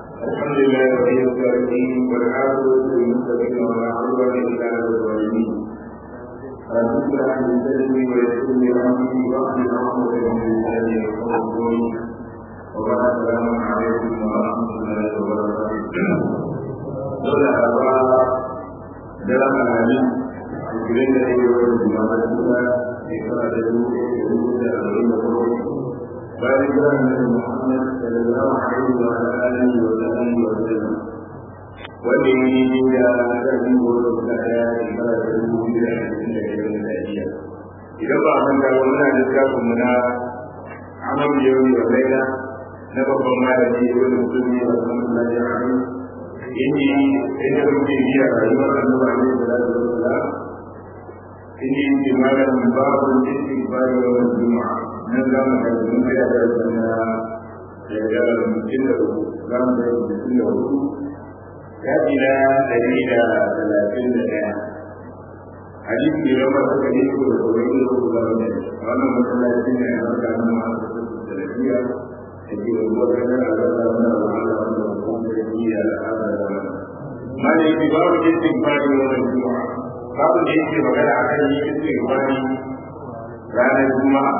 الحمد لله رب العالمين والعاقبة للمتقين ولا عدوان إلا على الظالمين رب اشرح لي صدري ويسر لي أمري واحلل عقدة من لساني يفقهوا قولي وبعد السلام عليكم ورحمة الله وبركاته دولة أربعة dalam mengalami kemudian dari jemaah kita kita ada dulu dulu dalam lima tahun baik Nabi Muhammad sallallahu alaihi wa alihi wa sallam wanda yi da karfi wanda suka daya shekara da dubu biyu da ashirin da biyar da lafiya idan ba a da wannan littafin mu na amal yau da laila na babban malami wanda mutum ne ba san Allah ya rahama inda inda muke biya rayuwar annabi alaihi salatu wassalam inda yake malam babu istighfar wa juma'a nan za mu ga mun ga da sunna da da mutum da za mu ga mutum da hudu ya ila dari da talatin da daya hadisi ne ba ta kare ko da kawai da ko da wannan masallaci ne a kan masu da lafiya التي وجدنا على الله وعلى رسوله هي هذا ما الاعتبار بالاستغفار يوم الجمعة قبل الإنسان وقال عليه الاستغفار كان الجمعة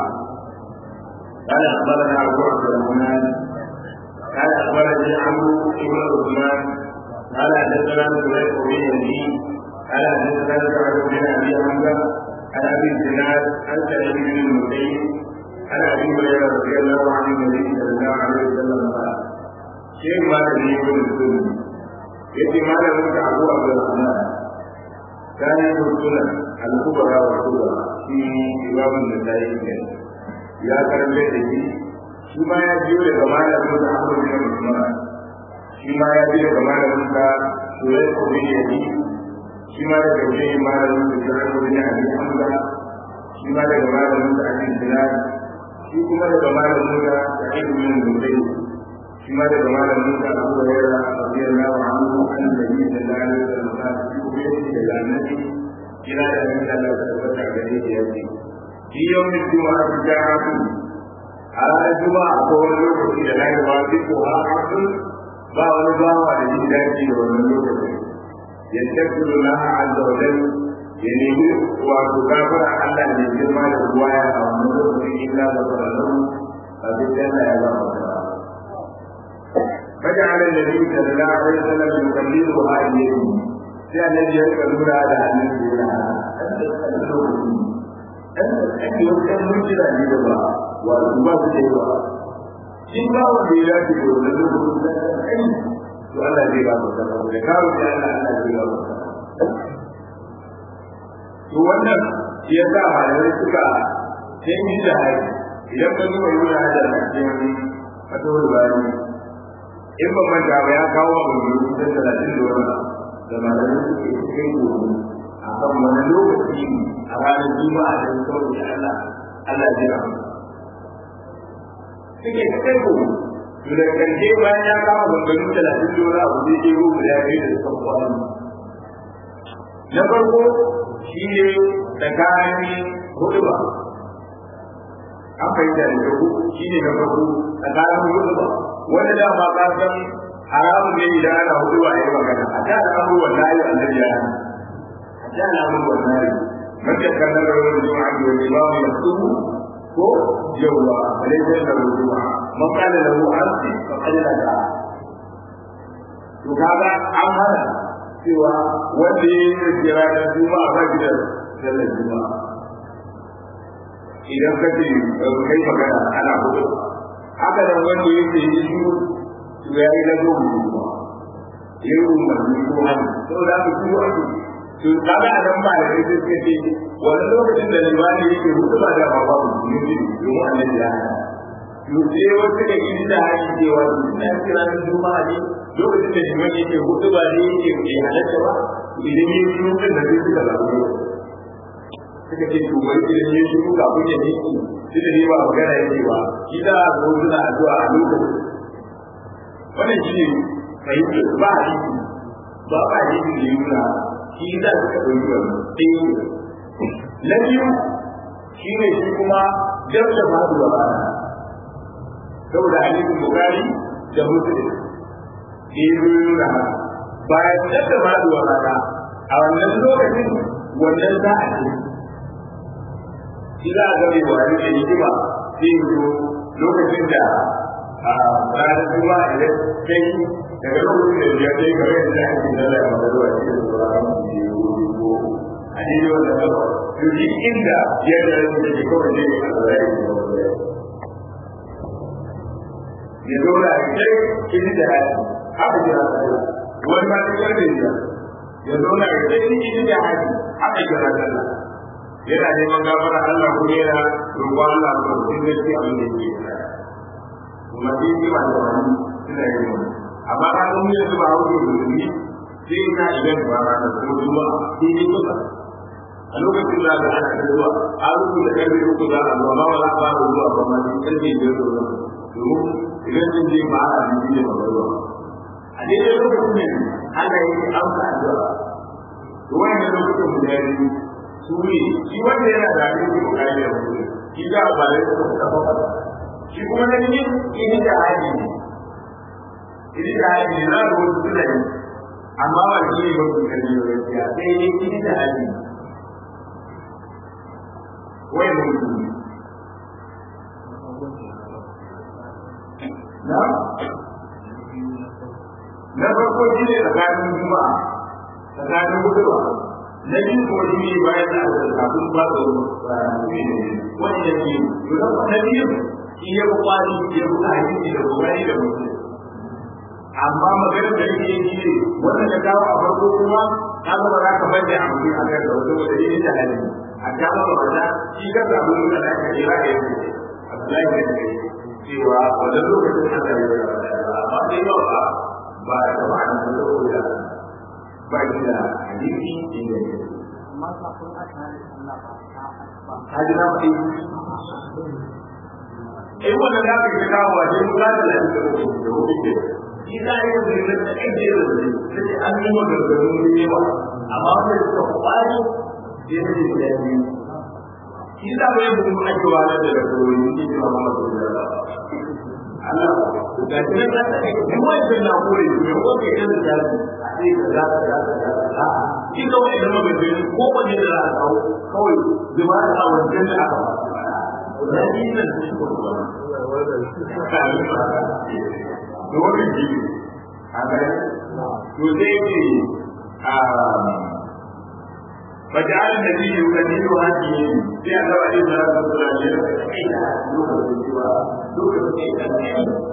قال أخبرنا أبو عبد الرحمن قال أخبرني عمرو بن عثمان قال حدثنا سليم بن يزيد قال حدثنا سعد بن أبي حمزة عن أبي الزناد عن سعيد بن المسيب عن ابي هريره رضي الله عن النبي صلى الله عليه وسلم قال شيء ما تدري من السنه يأتي ما لم ابو عبد الرحمن كان يقول الكبرى والكبرى في امام النسائي يا كرم لدي shi ma ya biyo daga malamin da Ahmad bin Usman shi ma ya biyo daga malamin da Suhail bin Yazid shi ma daga wajen malamin da Shu'aib bin Abi Hamza shi ma daga malamin da Abi Bilal shi kuma daga malamin da sa'id bin zubayr shi ma daga malamin da abu hurairah radiyallahu anhu an nabi sallallahu alaihi wasallam shi kuma yake daga annabi kira da annabi Allah ta tabbata gare shi yace shi yawmin juma'a ta ja'atu a ranar juma'a ko wani lokaci da na yi ba fi ko ha hakan ba wani bawa da jin daɗi da wannan lokaci yastaghfiru laha azza wa jalla ya nemi wato gafara Allah ne girma da ruwaya a wannan lokacin illa da farallahu a duk yana ya ba masa فجعل النبي صلى الله عليه وسلم يكلمها اليه sai annabi ya rika lura da annabi yana ake wasu ɗan mutuna ne da ba wa ba su ce ba shi ba wanda ya dace da wannan lokacin da kai to Allah zai ba masa da kawo da Allah Allah zai ba masa to wannan shi ya sa malamai suka sai yi da haji idan ka zuba yi da haji a cikin fatawar bani in ban manta ba ya kawo abu mai kusan talatin da wani da malamai suke cikin gobe a kan wani lokaci a ranar juma'a da kawai da Allah Allah ya jira suke cikin gobe to da karshe bayan ya kawo bangaren talatin da wani abu zai je gobe ya kai da suka kwanu na farko shi ne tsakanin hudu ba an fahimta da ku shi ne na farko tsakanin hudu ba wanda da ba ka san haramun ne idan ana hudu ba ya magana a da abubuwan na yi annabi ya a da abubuwan na yi mace kallon rawar juma'a da wani ba mu yasubu ko yawwa alaikar da juma'a man kana da mu arsi fa kalla da to kaga an hana cewa wanda ya yi rage ranar juma'a ba shi da sallar juma'a idan ka ce kai magana ana hudu haka nan wanda ya ce yi shi to ya yi na gobe juma'a ya yi umarni ko hannu saboda haka su ake to kaga a nan ba da kai sai suka ce wani lokacin da limani yake hudu ba da ba mu ne ne domin annabi ya hana to sai wasu da yi da hali cewa ina kira na juma'a ne lokacin da liman yake hudu ba ne yake bai halatta ba idan ya shi mutum da zai suka zaɓe suka ce to wai idan ya shi muka kun ya niki shi da ne ba magana yake ba shi da zo suna addu'a a lokacin wannan shi ne fahimtar ba hadisi ba ba hadisi da yi nuna shi da suka ɗauki wannan ɗaya na biyu shi ne shi kuma dab da faduwa rana saboda hadisin bukari da muslim yi nuna bayan da faduwa rana a wannan lokacin wannan za a ce shi za a gane wa ne hikima sai yi lokacin da ranar kuma idan kai daga lokacin da ya kai kamar yadda ake nuna a magarwa shi da sauran ko a daidai wannan gaba to shi inda ya da rasu da ke kawai ne a zai ya zauna a kai kini da haji haka jira sallah wani ma ta karfe ya ya zauna a kai kini da haji haka jira sallah yana neman gafara Allah ko yana roƙon Allah ko sun gaske abin da yake kuma shi shi ma da wani suna yin wani amma ka san mu yanzu ba hauke da musulmi sai ka idan ba ra da kuma zuwa sai ne kusa a lokacin da ga ana da zuwa a rubuta karfe uku za a zuwa ba wala ba zuwa ba ma sai karfe biyar da zuwa domin idan sun je ba a yi ne ba ruwa a daidai lokacin ne Allah ya yi amsa addu'a to wannan lokacin mu da yi su ne shi wanda yana da abin da kuma ya yi shi da ba da su ka ba shi kuma na ne ini da hali ne ini da hali ne na ruwa su da yi amma ba shi ne ba ku kalli da gaskiya sai ne ini da hali wai mutum na na farko shi ne tsakanin juma'a tsakanin guduwa na biyu kuma shi ne bayan da aka kafin ba da wani da ke na biyu shi ya fi kwari ya fi hadisi da kokari da mutum amma magana da yake yi shi ne wannan da kawo a farko kuma ka zama za ka bar da amfani a kan da wata wata yi da hali a kama ba wata shi ka samu nuna da aka kira da yake Abdullahi da yake cewa wannan lokacin da aka yi amma sai yau ba ba da ba da saboda ba shi da hadisi inda ya amma kafin a tare Allah ba ta ba ka ji na faɗi eh wannan da aka kawo wa dai mu kada da shi da hukunci ke shi da yake da yin da ake da shi sai an yi maganganu ne yawa amma wanda suka kwari sai ne da shi shi da bai mun ake wa da da koyi ne da Muhammad sallallahu alaihi wasallam Allah da shi da ta kai duk wanda na koyi ne wanda ya da jari sai da za ka za ka za ka shi da wani da maganganu ko wanda da za ka kawo kawai zuma da a wajen da aka ba da shi ne da shi ko da wani jini a gani to sai ce فجعل النبي يكلم هذه في أنه عليه الصلاة والسلام يقول لوكا سوى لوكا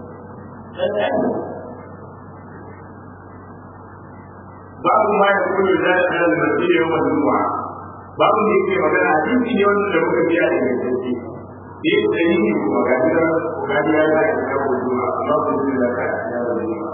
بعض ما يقول ذلك على المسيح يوم الجمعة بعض ما يقول مكان حديث يوم الجمعة في هذه المسجد في الدليل وغادرا وغادرا لا يتكلم الجمعة الله يقول لك يا الجمعة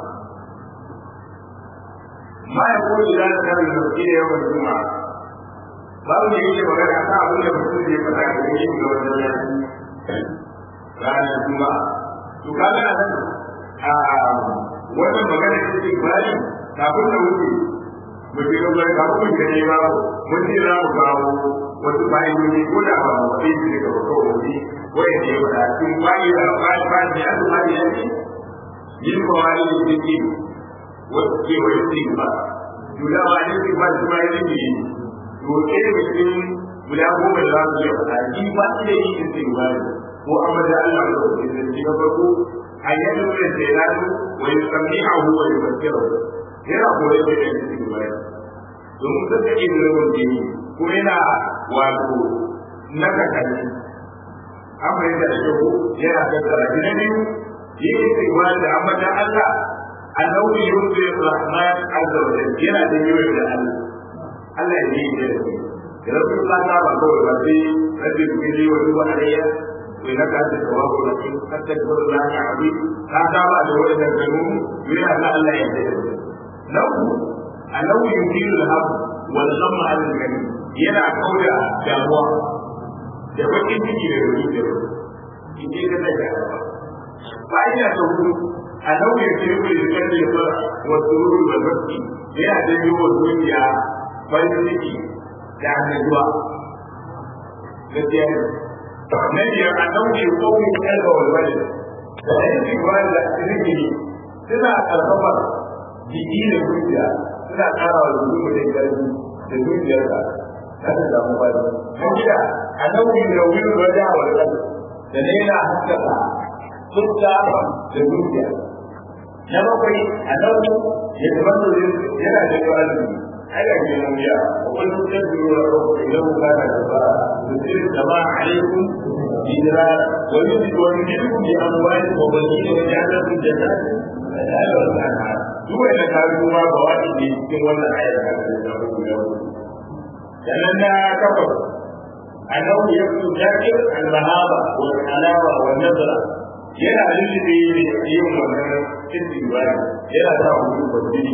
ما يقول ذلك على المسجد يوم الجمعة babu da yake magana ta abin da mutum zai faɗa da yake ga wannan yaki ranar juma'a to kaga a nan a wannan magana da take bari kafin da wuce mu je ga bari kafin mu je ba mun ji za mu kawo wasu fa'idoji ko da ba mu sai su daga kawai wani wanda ya faɗa cikin fa'ida fa'ida da ya zama da yaki yin kawai da take wasu ke wani cikin ba Juda ma ne cikin ba su ma yi ne to ɗaya daga cikin guda goma da za su iya faɗa shi ba shi da yi in sai wani ko an bada Allah da wani zai na farko a yadda wani sai na su wani sami a huwa da basira yana koyar da ɗan cikin wani domin sun ta iya da wani jini ko yana wato na kakanni an fahimta da kyau yana tattara shi na biyu yi in sai wani da an bada Allah annabi yusuf rahman azza wa jalla yana da yawa da Allah Allah ya yi da shi da rabu ta ta ba kawai ba sai rabbi kili wa duwa alayya to ina ka ta tawabu da shi hatta da Allah ya abi ka ta ba da wannan kanu yana da Allah ya yi da shi nau annahu yudilu al-hab wal ghamma ala al-kalim yana kauda damuwa da bakin ciki da ruhi da in ji ka da fa'ida ta hudu annahu yudilu al-kalbi wa surur wal bakki yana da yiwuwar zuciya farin ciki da annajuwa gaskiya ne na biyar a ɗauke kowai kalba walwale da yanki ba da zikiri suna karfafar jiki da zuciya suna ƙara wa jiki mutum ƙarfi da zuciyarsa za ta samu bari na gida a nauyi da wuri wajen a wani ƙasa da na yana haskaka fuska da zuciya na bakwai a nauyi ya zama da yana da ƙwararri ai ga ke nan ya wani mutum da ruwa ko idan ku kana da ba da sirri da ma alaikum bidra wa yusidu wa yusidu bi amwali wa banina wa ja'alakum jannatin duk wanda ka bi kuma ba wani ne cikin wannan ayar da ka da ku da ku sannan na kafa annahu yaktu zakir al-mahaba wal halawa wal nazra yana lulluɓe ne yin wannan cikin ibada yana sa mu kwanjini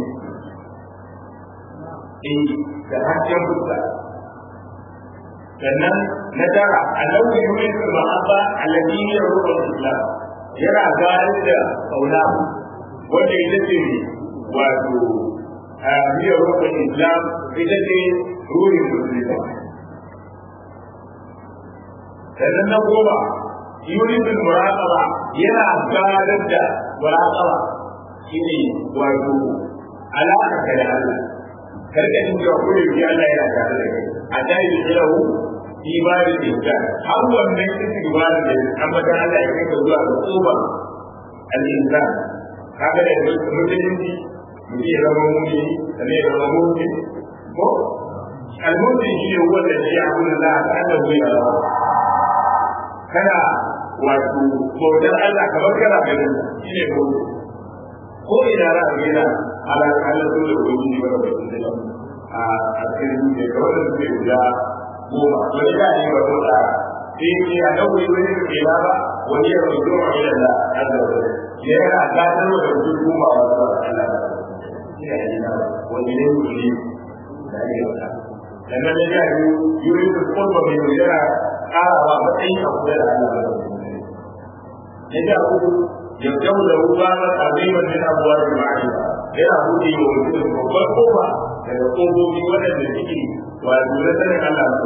eh da hakkin fuska sannan na tara annahu yumitu al-mahabba alladhi yaruhu al-islam yana gane da kauna wanda ita ce wato a biyar rukun islam ita ce ruhin musulmi sannan na goma yuridul muraqaba yana gadar da muraqaba shine wato alaka ka da Allah karka jin cewa ko da Allah yana tare da kai a dai da lahu ibadu da har wannan cikin ibadu da amma da Allah ya kai zuwa ga tsoba al-insan kaga da musulunci mutum ya zama mumini sannan ya zama mumini ko al-mumin shi ne wanda shi ya kuma za a kada wuya kana wato bautar Allah kamar kana ganin shi ne ko ko ina ra a gina ala ala so da wani ne wanda bai da a a cikin ne ga wanda suke guda goma wani da ne ba ko da sai ne a dauke wani ke ba wani ya rubuto a gidan da Allah ya yana gadar da mutum goma a wasu Allah ina yana wani ne mutum da ake wata sannan da ya yi yuri da kuma mai yana karawa matsayin a kula da Allah ya ga uku ya jawo da ruwa na aziman min abuwa da ma'arifa yana buɗe wa mutum babbar kofa daga kofofi waɗanda suke wato na sanin Allah na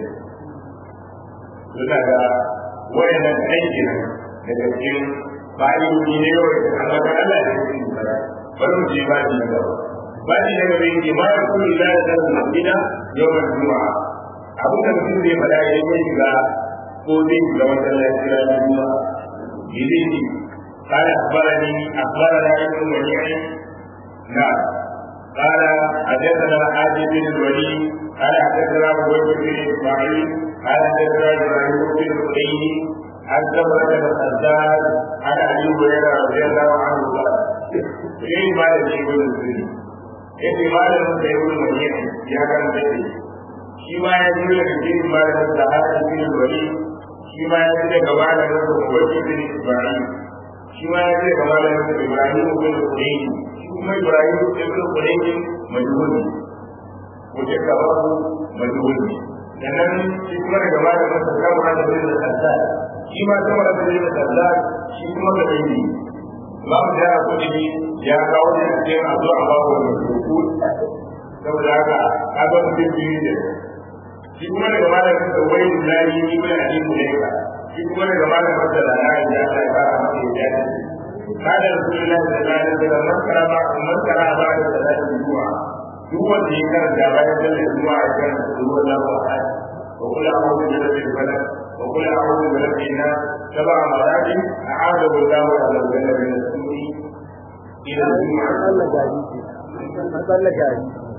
suna ga wayannan aiki daga cikin bayoyi ne yau da Allah ka Allah ya yi bari mu je ba ni da ba ni daga bai ke ma ku ila da masjida yawan juma'a abu da mutum zai faɗa ya yi shiga ko zai shiga masallaci ranar juma'a yidini قال أخبرني أخبرنا ابن منيع نعم قال حدثنا حاجب بن الوليد قال حدثنا عبيد بن إسماعيل قال حدثنا إبراهيم بن الحسين عن ثمرة بن الخزاز عن أبي هريرة رضي الله عنه قال إيه ما يجي يقول الزين إيه ما يجي يقول المنيع يا كان تدري shi ma ya zo daga cikin malamin sahara bin wali shi ma ya zo daga malamin wali bin ibrahim shi ma ya zo daga malamin ibrahim bin qurayn shi kuma ibrahim bin qurayn majhuli wace kabaru majhuli sannan shi kuma daga malamin sa kamar da bin al-hasan shi ma kamar da bin al-hasan shi kuma da dai babu da kudi ya kawo da cikin addu'a babu da ruku saboda haka kaga mutum biyu ne shi kuma daga malamin da wai lahi ni bai a cikin ne ka shi kuma daga malamin da da ya ya ta fara masa ya ce kada rasulullahi sallallahu alaihi wasallam man karama man karama ba da salati zuwa duk wanda ya karanta bayan sallar zuwa ya karanta zuwa Allah wa wa kula a'udhu bi rabbil falaq wa kula a'udhu bi rabbin nas sab'a maratin a'udhu billahi wa a'udhu billahi min as-su'i ila al-jum'a Allah gari Allah gari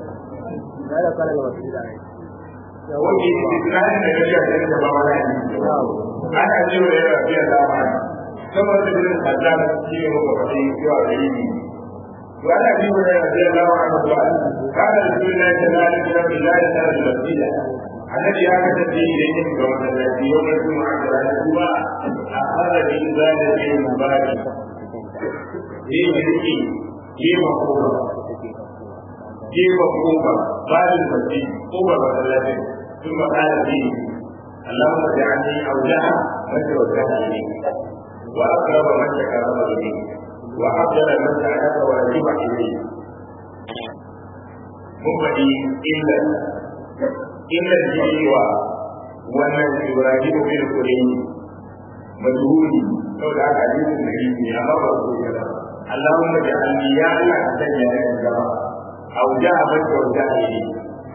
da kala ga wasu da wanda yake tunanin da gajiya da yadda ba wani ana cewa yana fiye da ma saboda da bin azab shi ne muka faɗi cewa da yi to ana bi wa yana fiye da ma ana zuwa kada da su na ta lalata da rabbi la ya tsara da masjida annabi ya kasance idan ya shiga masallaci yau na juma'a da ranar juma'a a fara da yin zada da yin mubaraki zai jirgi gefen kofa gefen kofa bayan masjid kofa masallacin ثم قال فيه اللهم اجعلني اوجها من توجه اليك واقرب من تقرب اليك وافضل من سالك واجب اليك مبدي الا الا الجيوى wannan ibrahim bin kulayni majhuli saboda haka hadisin da yake amma ba su yi ba Allahumma ja'alni ya Allah ka sanya ni gaba a wuja a banta wuja a yi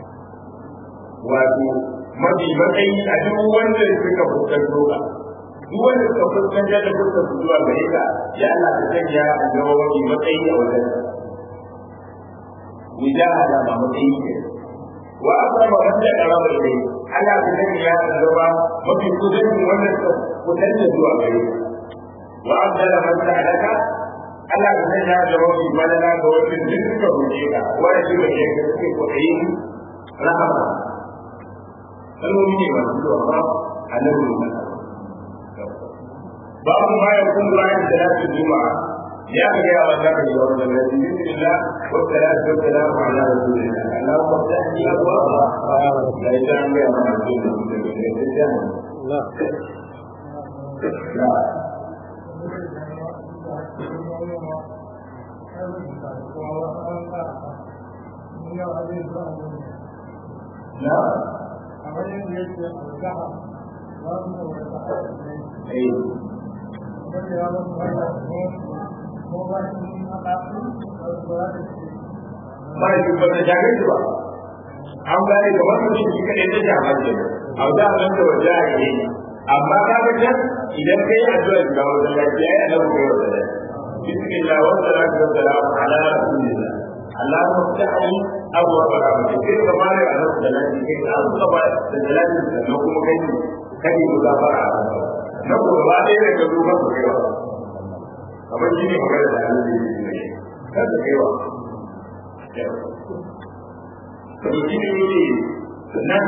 wato mafi matsayi a duk wanda suka fuskanto ka duk wanda suka fuskanta da fuskar su zuwa gare ka ya Allah ka sanya a gaba mafi matsayi a wajen mujahada ba matsayi ke wa asaba wanda karaba ilai Allah ka sanya ya gaba mafi kusancin wanda suka kusanta zuwa gare ka wa abdala man sa'alaka Allah ka sanya ya gaba mafi madana ga wanda duk suka roƙe ka wanda suka roƙe ka suke kwaɗayin rahama kalmomi ne masu zuwa ba a nan ne babu ma ya kun bayan salatu juma'a ya ga ya wa zaka yi wannan da bismillah wa salatu wa salamu ala rasulillah Allahumma tahdi abwaba la ilaha illa anta rasulullah na na na eh ba shi ba ta shafe shi ba an gane kamar mutum shi kaɗai ta shafa ce a da nan da waje a yi amma ka ga can idan kai addu'a ga wajen lafiya ya nan kai wajen lafiya bismillah wa salatu wa salam ala rasulillah Allahumma ftahli abwaab rahmatik kai ka mare a nan da lafiya kai an saba da lafiya da kuma kai kai mu gafara a kan na ko ba dai da ka duba su kai wa kamar shi ne magana da Allah ya yi kada kai wa to shi ne ne nan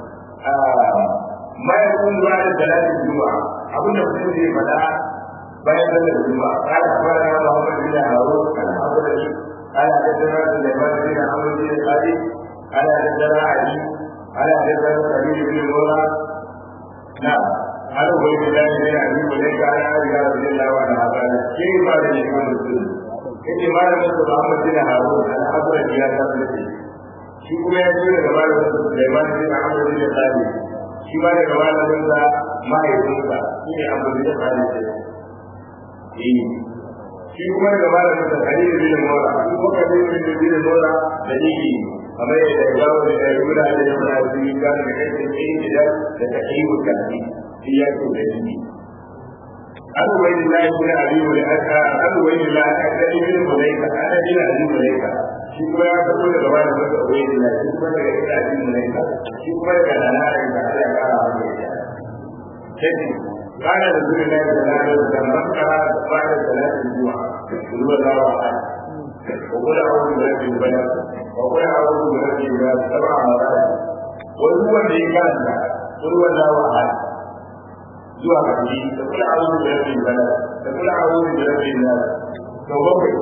ma ya kun zuwa da talatin juma'a abinda mutum zai faɗa bayan sallar juma'a kana fara ya Muhammad bin Harun al-Abdullah ala da jira da Sulaiman bin Amr bin Qadi ala da jira Ali ala da jira Sabil bin Mura na ala wai da dai ne Ali bin Qadi ala da jira wa da hada ke ma da ne kan su yake malamin da Muhammad bin Harun al-Abdullah ya tabbata shi kuma ya ce daga malamin da Sulaiman bin Amr bin Qadi shi ma daga malamin sa mahaifinsa shi ne Abu bin Qadi eh shi kuma daga malamin sa Khalid bin Mura shi kuma Khalid bin bin Mura da yake kamar yadda ya gawo da Yahuda da Yahudi su yi gane da kai sai da da tahiyu kafi shi ya ce da shi Abu Wailillah ibn Abi Hurairah Abu Wailillah akadi bin Hurairah akadi bin Abi Hurairah shi kuma ya fito daga malamin sa Wailillah shi kuma daga Abi Hurairah shi kuma daga Nana da Allah ya kara masa yadda sai قال رسول الله صلى الله عليه وسلم من قرأ بعد صلاة الجمعة هو الله أحد وقل أعوذ برب البلد وقل أعوذ برب الناس سبع مرات وهو الذي كان قل هو الله أحد zuwa ƙarshe da kula a wurin rabin bala da kula a wurin rabin nas to bakwai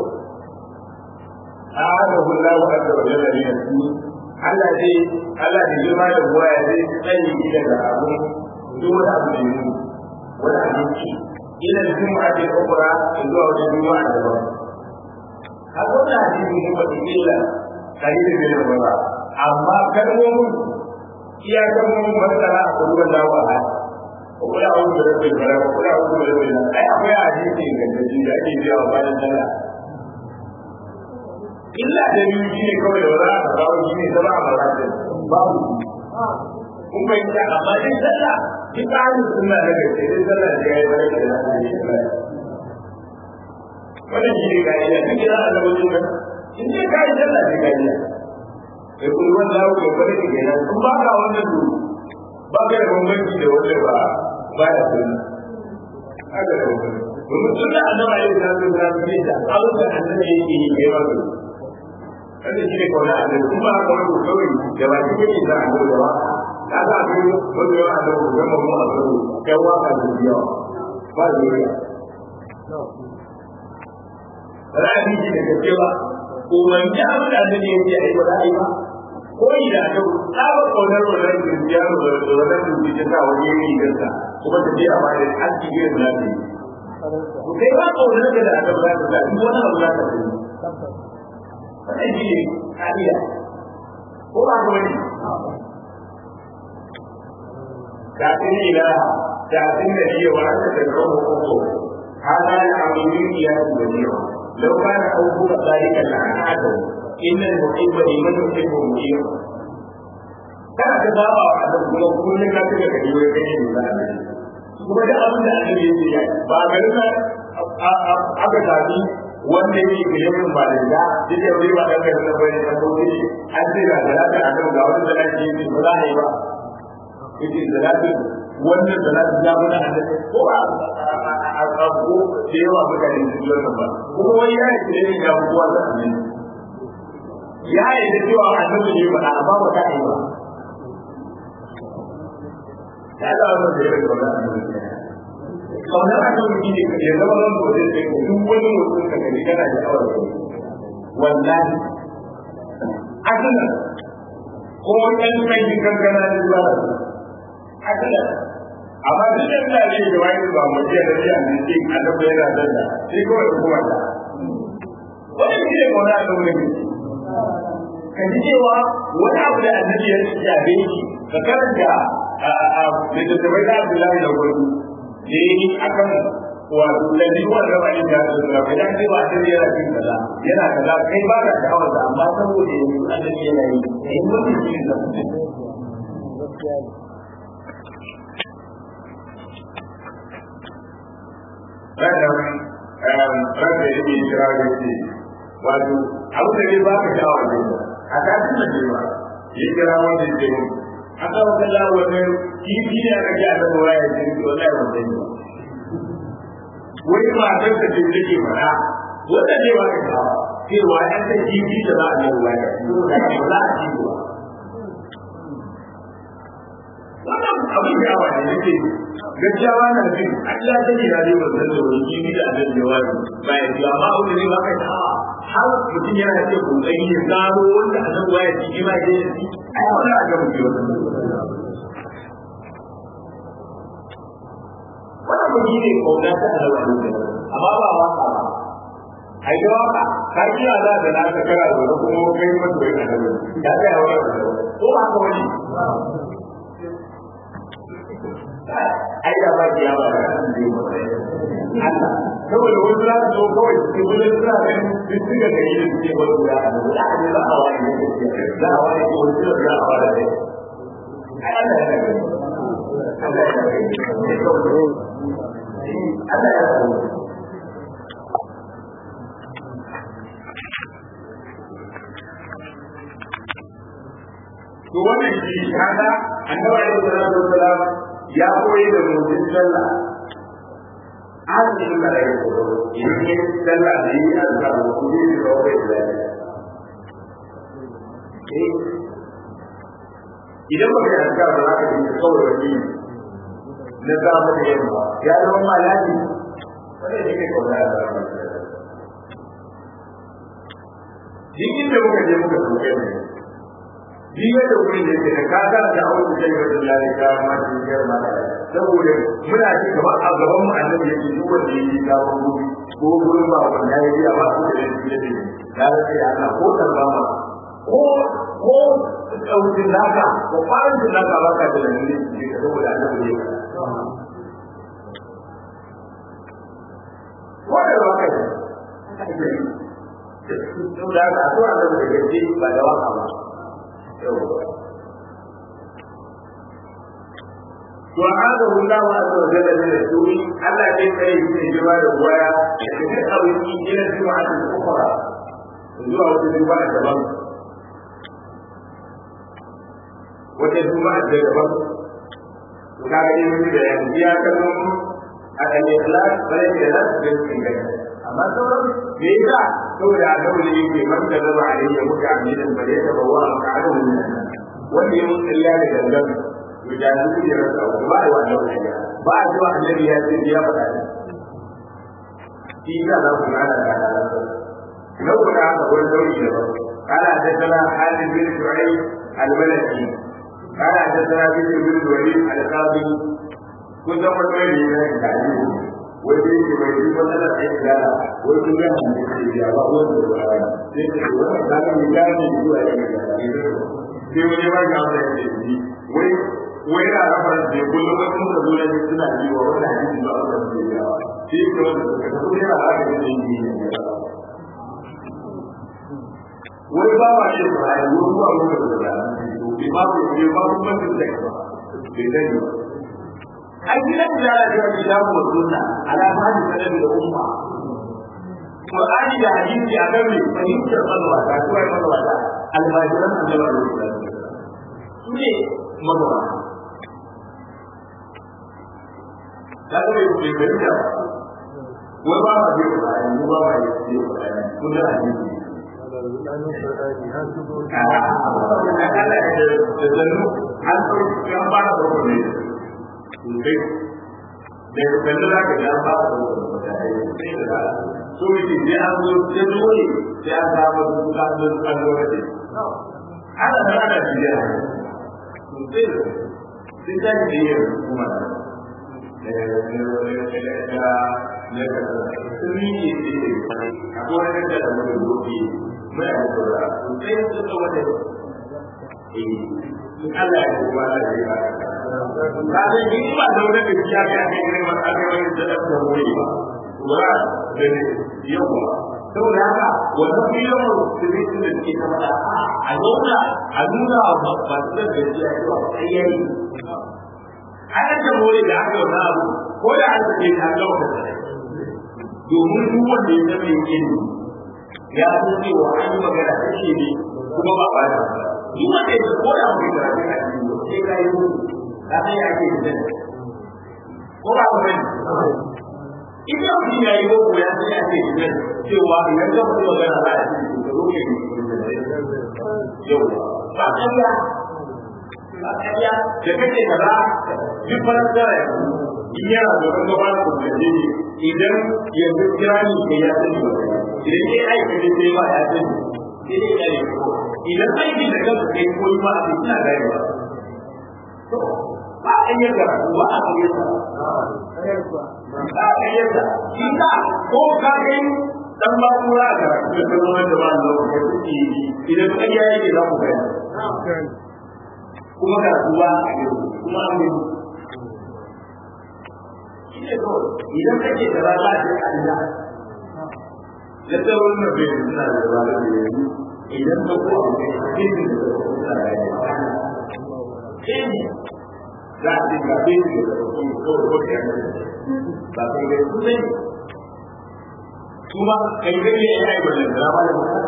a haka kula wa azza wa jalla ne su Allah dai Allah da girma da buwa ya zai tsaye shi daga abu duk wani abu da yi wani abinci ila da juma'a ce ukura zuwa wajen juma'a da ba har wannan hadisi ne ba illa kalilin bin ba amma kalmomin iya kalmomin masala a kullum da wa وقل أعوذ برب الفلق وقل أعوذ برب الناس أي أخويا حديث ingantacce da ake biya wa bayan sallah illa da biyu shi ne kawai da wani aka kawo shi ne zama a maratin babu kun fahimta amma dai sallah duk tsarin suna da gaske dai sallah da ya yi wani da na da shi ba wannan shi ne ka'ida duk ina a lokacin nan in dai ka yi sallah sai ka'ida sai kun wanda ya wuce bane ke nan kun ba ka wannan duru ba ka da bambanci da wanda ba ba ya sunna haka da bambanci domin sunna annabi alaihi salatu wasallam ne da abin da annabi yake yi kai wato kada shi ne kawai annabi kuma haka wani kawai da ba shi kake da annabi da ba ka ga abin wanda yawa annabi da mu mu annabi kai waka da yawa ba zuriya ra'ayi shi da gaske ba umarni abin da annabi yake yi ba za a yi ba ko ida ta tsaba kaunar wannan dukiya da wannan dukiya ta wani yayi ganta kuma ta je a bayan an ci gidan da ta yi to kai ba kaunar da da aka bada da duk wani abu za ka yi wannan shi ne kariya ko ba ko ne kafin ila kafin da shi wa aka da kawo koko hada ya amini ya da ne لو كان أوفق ذلك لعناته إن المحب لمن يحب مجيب kana ka saba wa annabi kuma kullum ka tuka gari wai kai ne da annabi kuma da abin da annabi yake yi ba garin nan aka tafi wanda yake gidan ba da da duk da wani ba dan garin nan bane da kawai an ce ga zalata annabi ga wani zalata yake ba za a yi ba yake zalata wannan zalata ya mun annabi ko ba a tsako da yawa mutane su yi wannan ba kuma wani ya yi ne ya kowa da annabi ya yi da cewa annabi ne ba amma ba ta yi ba ya ga wannan da ya yi ba kaunar akan mutum ne ya zama nan da wajen sai duk wani mutum ka gani kana da awar da wallahi asalan ko ɗan kai kankana da zuwa asalan amma duk da ina ne da wani ba mu je da ya ne ce annabi yana da da sai kawai kuma da wani shi ne kaunar akan mutum ka ji cewa wani abu da annabi ya shafe shi ka karanta a littattafai da Abdullahi da Gwardu da ya yi a kan wato lalli wanda ba yin jihar da ba ya ce ba a yana cin kaza yana kaza kai ba ka sha'awar da amma saboda yanzu annabi yana yi da yin wani shi da Ranar ranar da yake kira da ce wato abu da ne ba ka sha'awar da a kafin da ba ya kira wanda ya ce mun aka wata lawarin kifi ne aka ji a kan waya ce ki wallahi wanda ne wai matar da ce take fara wanda ne ba ka ta cewa an ta kifi da za a yi waya saboda ba za a ci ba wannan abin da yawa ne nake gaskiya ba na jin Allah ta ne na dai wannan da wani kifi da abin da yawa ba ya ji amma abin da ne ba ka ta har mutum yana ce kokari ya gano wanda a nan waya ji ma ya ji ai wannan a ga mutum wannan wannan mutum ne kauna ta alawa ne amma ba waka ba ai da waka ka ji a da na ka kara da kuma kai mun da kai da ya ga yawa ko ba ka wani ai da ba ya ba Allah saboda wani za su zo kawai su gudu suna ganin duk suka gari da suke wani guda a nan da ne za a wani ne za a wani ko wani suna za a wani ne ai Allah ya gani Allah ya gani Allah ya gani to wannan shi kaga annabi alaihi salatu wassalam ya koyi da mutum sallah azumin da ya koyo idan ya sallah da yi azkar wa kuma yi da wani da idan ba ka azkar ba za ka yi kawai wani na zama da yamma ya zama malaki wanda ne ke kauna da zama jikin da muka je muka soke ne jiya da wuri da ke da kaga da auku sai ga Allah ya ma shi girma saboda muna ci gaba a gaban mu annabi yake duk wanda yake dawo gobe ko gurin ba wanda ya yi ba su da yake da ya ce Allah ko tarba ma ko ko daukin naka ko farin da naka ba ka da dalili ne saboda annabi ne wanda ba kai saboda haka so annabi da gaske ba da waka ba to hada Allah azza wa jalla da rasuli Allah dai kai shi jima da waya da duk abin yi ila juma'a da ukhra zuwa wata juma'a daban wata juma'a da daban to kaga dai mun da yanzu ya kano a kan ikhlas bare da nas da cikin gaba amma sauran me yasa saboda annabi ne yake man da zaba alayhi muka amidan bare da bawa ma'adu wanda ya mun illa da gangan to da su ne rasa ba ai wannan wani ba a cewa annabi ya ce ya faɗa ne shi ka za ku ana da halala na ku da haka wani sauri da ba kana da sana halin bin shu'ai al-malaki kana da sana bin bin walid al-qadi kun san wani mai ne da yi wai dai ke mai yi matsala ta yi gana wai kun ga mun da ke ya ba wanda da ba sai ce wannan da ga mi ga ne zuwa ya ga sai wani ba ga wanda ya ce wai wai na rafa da kullum wasu muka zo da suna yi wa wani hadisi ba wanda su yi yawa shi ke wanda suka tafi yana haka da yin yi ne wai ba ma shi ba ai wani ba mu da da bi ma ku bi ma ku ba ku da ba bai dai ba ai gidan da ya ga kitabu wa sunna ala hadi sanan da umma Qur'ani da hadisi a kan mai fahimtar mazwata ko ai mazwata almajiran annabi sallallahu alaihi wasallam su ne mazwata ka ga bai bai fahimta wai ba ma bai Qur'ani mu ba ma bai Qur'ani kun da hadisi da kalla za ka ga ba da so yake sai an zo sai dole sai an samu duka don kallo da ana da ana biya sai sai da ne ya kuma sun yi ne akwai wani da da wani gobe mai a saura sai su ta wata in Allah ya kuma Allah ya ba ka ga ni ba da wani da ya ga ne ne ba aka wani da da wani ba wa da yawa saboda haka wannan biyan sirrin da ke ta mata a zauna a nuna wa ba su da gaskiya cewa sai yayi ana da more da aka yi abu ko da an ce ta ga wata domin duk wanda ya zama yake ya san cewa an yi magana ta ce ne kuma ba ba duk wanda ya ko da mu da ta ka yi sai ka yi ka san ya ke da ko ba ba ne ita mutum ya yi boko ya san ya ke da cewa idan ka mutu magana ba ya ce ka zo ke yau ba kariya ba kariya da kake kaza duk farar da in yana da wani gaba da kuma ne idan yanzu kira ni ke ya sani ba idan ke aiki ne sai ba ya sani sai dai ya yi ko idan aiki da kanka kai ko yi ba a cikin na gari ba ba a yi karatu ba a yi sa ba a yi sa shi ka ko ka kai dan ba kura a karatu da kan wani da ba a lokaci idan kan ya yi za ku gaya kuma karatu ba a yi kuma an yi idan kake da rana da Allah da tsawon na bai suna da rana da yanzu idan ka ko abu da cikin da suna da rana sai za a ga bin da su ko ko da ba kai da su ne kuma kai da ne ai wannan drama da mutum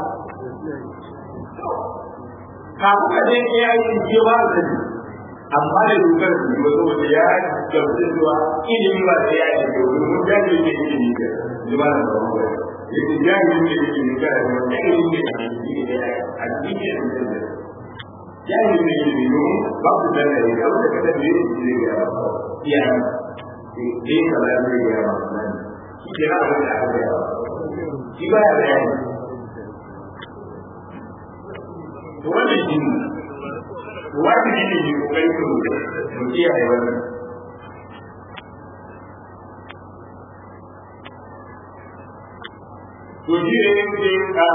kafin ka je ya yi jewa da amma da dokar su yi wasu wanda ya gamsu zuwa ilimi ba da ya yi domin mun jaje ne ilimi ga zuwa da ba mu yake jaje ne ilimi ga da wanda ilimi ne a cikin da ya a cikin da ya jaje ne ilimi domin ba ku da ne ga wanda kada ne ne ga ya ne ka da ne ga shi ke na da ya ga shi ba ya da ya to wannan shi wajibi ne ne kokari ku mu kiyaye wannan to shi ne yake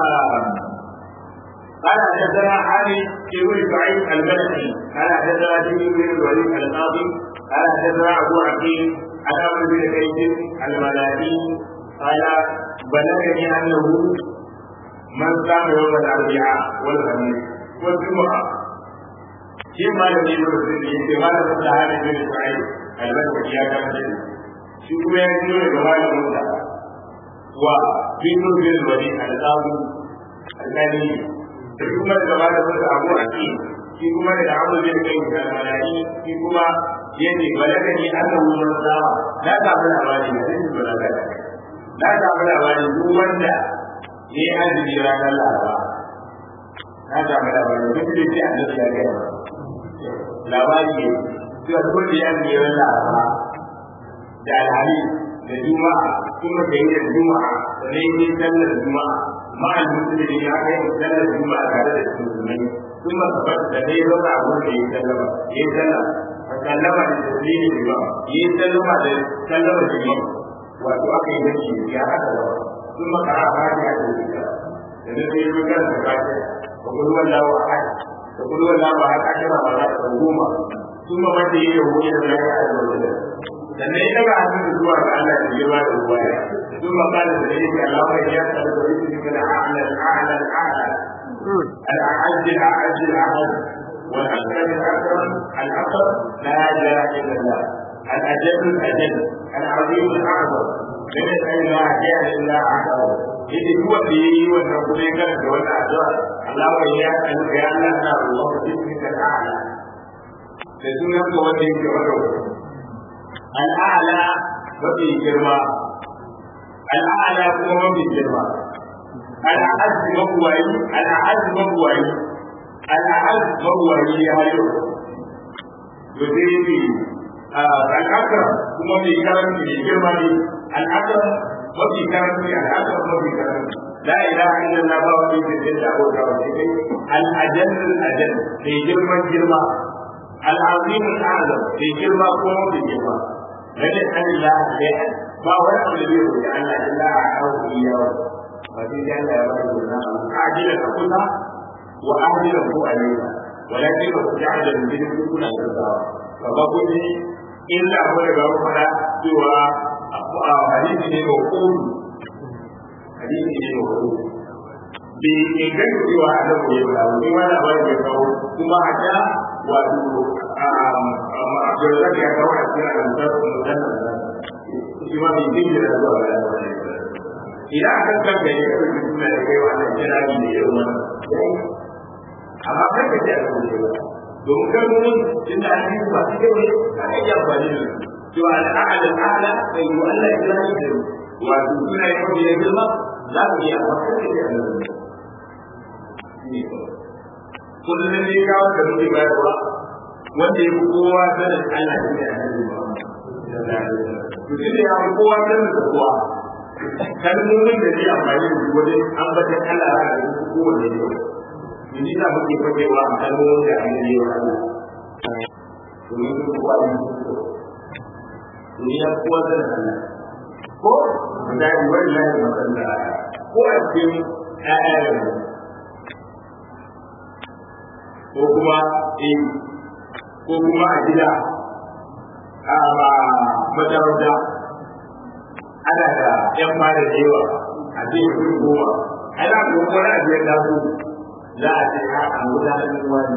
قال حدثنا علي بن سعيد الملكي قال حدثنا جبريل بن الوليد القاضي قال حدثنا ابو عقيل عن عمرو بن كيس الملائي قال بلغني انه من صام يوم الاربعاء والخميس والجمعه shi malami ne da zai yi malamin da hali bin Isra'il albarka ya ga shi shi kuma ya yi da malamin da wa bin bin wani al-qawi al-qali da kuma da malamin da Abu Aki shi kuma da Abu bin Kai da malai shi kuma yace balaga ni annahu man sawa na ga labari da shi balaga na ga labari duk wanda ya yi azumi ranar Laraba na ga labari duk da shi annabi ya ga labari ne cewa duk da ya ne ran laraba da alhali da juma'a kuma da yin juma'a da ne yin sallar juma'a ma'al musulmi ya kai sallar juma'a tare da musulmai kuma tabbata da dai zauna a wurin da ya sallama ya sallama fa sallama da tasiri da yawa ya sallama da sallama da yawa wato aka yi gaci ya haka da kuma kara fatiha da ita da ne sai yi kan da fatiha wa kullu wallahu ahad da kudu wannan ba haka kira ba za ta goma sun ba wanda yake hoye da zai a da wajen sannan ya daga hannun da zuwa ga Allah da girma da ruwaya sun ba kana da yake Allah ya ya tsara da yake da a'la a'la a'la الأعز الأعز الأعز والأكرم الأكرم الأكرم لا إله إلا الله الأجل الأجل العظيم الأعظم من الأجل لا إله إلا أعظم إذا هو في والرسول كان دون أعظم الله وإياه أن كان لنا الله باسمك الأعلى لسنة وجهك وجهك الأعلى وفي جرما الأعلى هو وفي جرما الأعز مبوعي الأعز مبوعي الأعز مبوعي يا يوم وزيدي الأكرم هو في كرم في جرما الأكرم وفي كرم الأكرم وفي كرم لا إله إلا الله وفي جرما أبو الأجل الأجل في جرما جرما العظيم الأعظم في جرما قوم في جرما لن يسأل الله شيئا ما هو الذي يقول أن الله أعطاه إياه ففي ذلك يبين عاجلا كلها وآجلا هو عليها ولكن تعجل به كل الأسباب فبقول إلا هو يقول فلا سوى حديث موقول حديث موقول bi ingan cewa annabi ya fada wani wani abin da ya kawo kuma a ta wato Abdulrazak ya kawo a cikin al-Musar Musallam shi ma bai dinga da zuwa ga idan aka kanka ya kawo suna da kai wannan kirari da irin wannan amma kan ka ce a kan shi ba domin kalmomin inda an yi ba su kai ka kan yi amfani da su cewa al'a'ala al'a'ala bai yi Allah ya kira shi da wato suna yi mafi ya girma za ku yi amma kan ka ce a kan kullum ne kawo da muke bayarwa wanda ya fi kowa sanin Allah shi ne a nan to shi ne ya fi kowa sanin da kowa kalmomin da zai amfani da su wajen ambatan Allah ra da su kowanne ne yanzu za muke fagewa a kalmomin da an yi wa Allah domin su kowa ne domin ya kowa sanin Allah ko da yi wani lafi matsala ko a cikin ƴaƴa ko kuma in ko kuma a gida a ba majarauta ana da yan fara da yawa a cikin kudi goma ana kuma wani abu ya taso za a ce ha a gudanar wani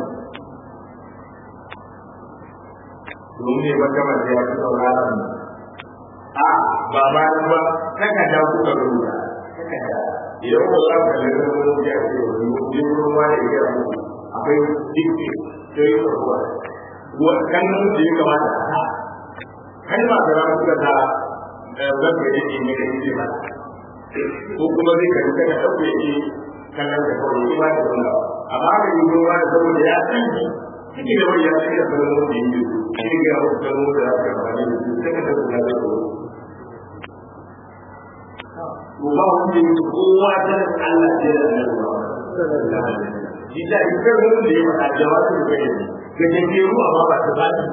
domin ne wata mace ya fi sauraron mu a ba ba ba kaka da ku ka rubuta kaka da idan ko za ka lura da wani ya ce wani wurin wani ya ce akwai dikki sai yi ruwa ruwa kalmomin da ya kamata a sa kalma da za su ta zan ga yake ne da yake ba ko kuma zai kan kada dauke shi kallon da kawai shi ba da wannan amma da yi ruwa da saboda ya san shi cikin da wani ya san da kalmomin da yake shi ga wasu kalmomin da za su amfani da su sai ka tabbata da su to ba wanda yake kowa ta Allah ya da Allah shi da ikar mun da ya faɗa jawabin da kai ga jake ruwa ma ba ta bani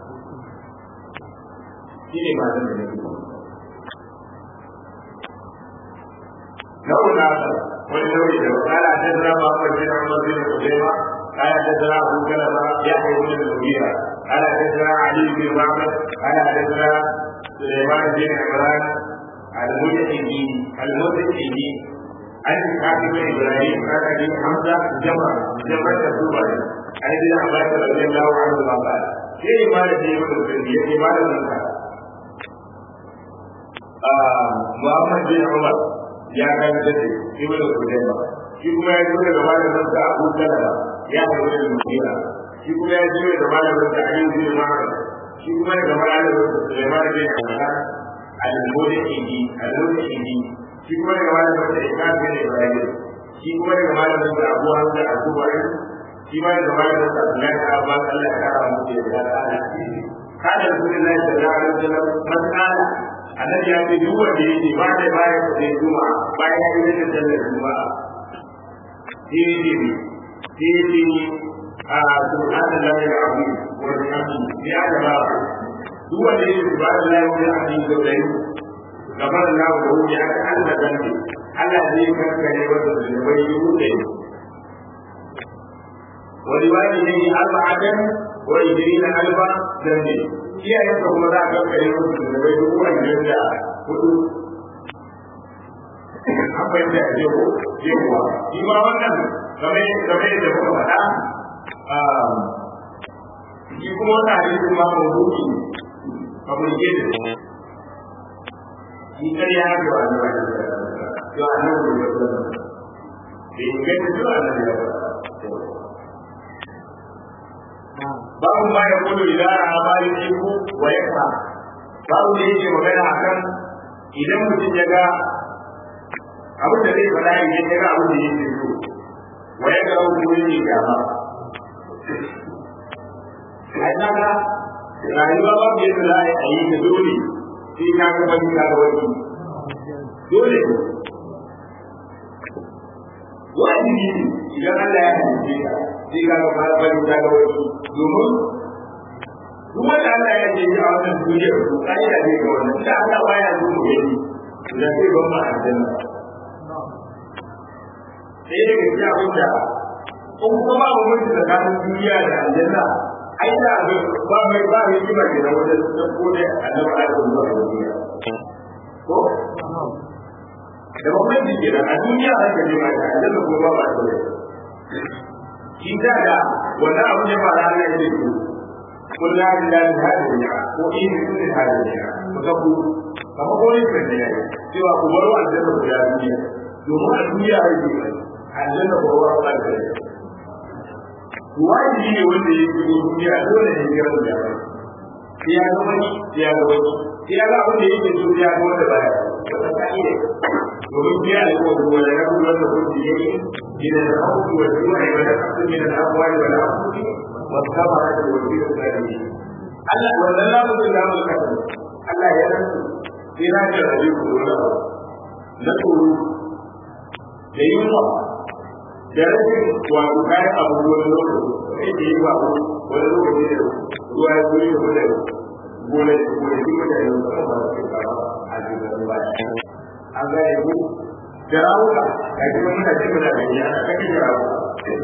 shi ne ba zan da ne launa wani nauyi da kala ta zira ba ko jira ma bin Ubayma kala ta zira Abu Kalama ya kai mun da Mugira kala ta zira Ali bin Muhammad kala ta zira Sulaiman bin Imran al-Mujahidi al-Mujahidi an kafi mai ibrahim kan abi hamza jama jama da duba ai da abbas radiyallahu anhu ba ba sai ma da yi mun da yi ma da nan ah muhammad bin umar ya kan da ibnu hudayba shi kuma ya zo daga malamin sa abu salama ya zo daga madina shi kuma ya zo daga malamin sa ali bin ma'ruf shi kuma daga malamin sa sulaiman bin hamdan al-mudhidi al-mudhidi shi kuma daga malamin da Islam bin Ibrahim shi kuma daga malamin da Abu Hamza Al-Kubari shi ma daga malamin da Abdullahi da Abbas Allah ya kara mu da ya ta'ala kada Rasulullahi sallallahu alaihi wasallam masala annabi ya ce duk wanda yake ba da baya da zai juma bayan ya yi da sallar juma'a sai ne sai ne a subhanallahi al-azim wa bihamdihi ya da ba duk wanda yake subhanallahi wa bihamdihi da dai gabar Allah da wuce aka Allah zambi Allah zai kankare wanda zunubai yi wuce wani wani ne arba'atan wa idrina alba zambi iyayen ka kuma za a kankare wanda zunubai yi wuce da hudu an fahimta a ce ko cewa shi ma wannan game game da muka faɗa shi kuma wannan hadisi ma mawdu'i fabricated shi kariya ne wa annabi to annabi ne da bai inganta cewa annabi ya babu ma ya kudu idan a bari iku wa ya fa babu da yake magana akan idan mutum ya ga abin da zai faɗa idan ya ga abin da yake so wa ya ga abin da yake gaba ai kaga rayuwa babu yadda za a yi ta dole sai ka ga wani ka ga wani dole wajibi idan Allah ya halice ka sai ka ga wani ka ga wani domin duk wanda Allah ya ce a wannan duniyar to ka'ida ne ga wannan da Allah baya so mu gani da sai ban ma aljanna sai daga cikin abin da in kuma ba mu tsakanin duniya da aljanna ai da ba mai ba mai kima da wajen da ko da annabi Adam zuwa duniya ko da bambanci ke a duniya har ka je ma da aljanna ko ba ba ta shi da da wannan abin da fara Allah ya ce kun la ilaha illa ko in kun da hadiya ko ta ku kamar ko ne kan ne cewa ku bar aljanna ku da duniya domin a duniya har ke aljanna ko ba ba ta wajibi ne wanda ya shigo duniya dole ne ya rabu da sai ya ga wani sai ya ga wani sai ya ga abin da yake so ya ga wanda baya wanda ka iya domin sai ya ga wani wanda ya kuma wanda kun ji yake ina da hauki wa zuwa ya da kasu min da abuwa da wala wa kama da wani da tsari Allah wannan lamu da lamu ka Allah ya rasu sai na ga rabi ku da na tsoro da yunwa da rashin wato kayan abubuwan lokaci sai da yi ba wani lokaci da ruwa ya zuri da mutane gona da gonakin mutane da kuma ba su kama a cikin ba an ga yanzu da rawuka ga shi wani na cikin da ya na kake da rawuka